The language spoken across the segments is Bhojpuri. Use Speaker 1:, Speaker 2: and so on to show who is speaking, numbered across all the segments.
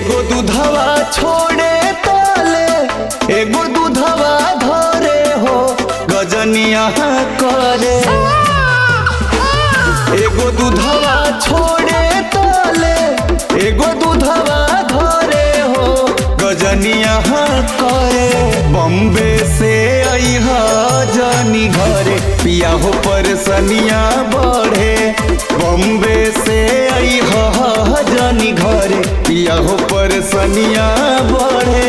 Speaker 1: एगो दूधवा छोड़े ताले एगो दूधवा धरे हो गजनिया करे एगो दूधवा छोड़े ताले एगो दूधवा धरे हो गजनिया करे बम्बे से अइहा जानी घरे पिया हो परसनिया बढ़े बम्बे से अइहा जानी घरे पिया हो परसनिया बढ़े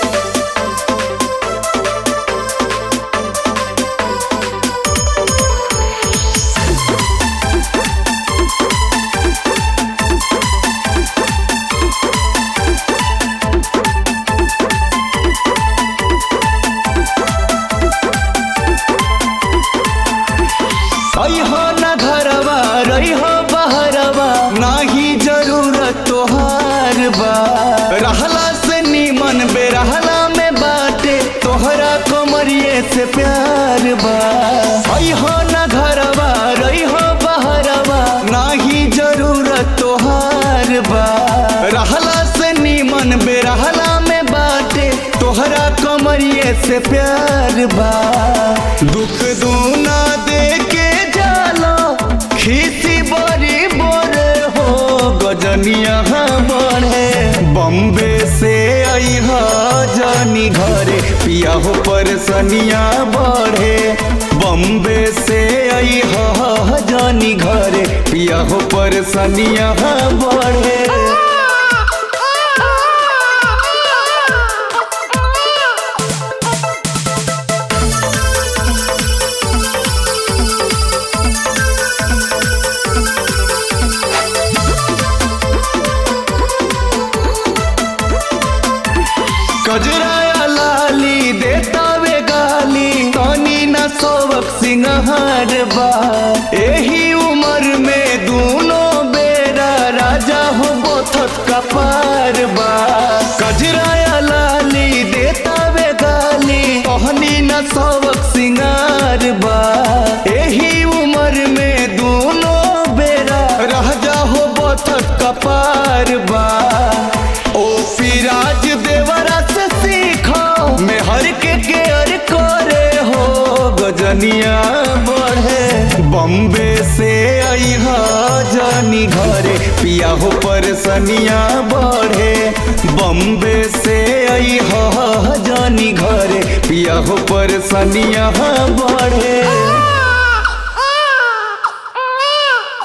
Speaker 1: अइहो न घरवा रहिहो बहरवा नाही जरूरत तोहार बा रहला से नीमन बेरहला में बाटे तोहरा कमरिए से प्यार बा अइहो न घरवा रहिहो बहरवा नाही जरूरत तोहार बा रहला से नीमन बेरहला में बाटे तोहरा कमरिए से प्यार बा दुख दूना दे के जालो खीसी बड़ी बोरे हो गजनिया बढ़े बम्बे से अइहा जानी घरे पिया हो परसनिया बढ़े बम्बे से अइहा जानी घरे पिया हो परसनिया बढ़े कजराया लाली देता वे गाली तनी न सोवक सिंगार बा एही उम्र में दोनों बेरा राजा हो बोथत का पार बा कजराया लाली देता वे गाली तहनी न सोवक सिंगार बा एही उम्र में दोनों बेरा राजा हो बोथत का पार बा ओ फिराज देवरा से सीखो मैं हर के केयर करे हो गजनिया बढ़े बम्बे से अइहा जानी घरे पिया हो परसनिया बढ़े बम्बे से अइहा जानी घरे पिया हो परसनिया बढ़े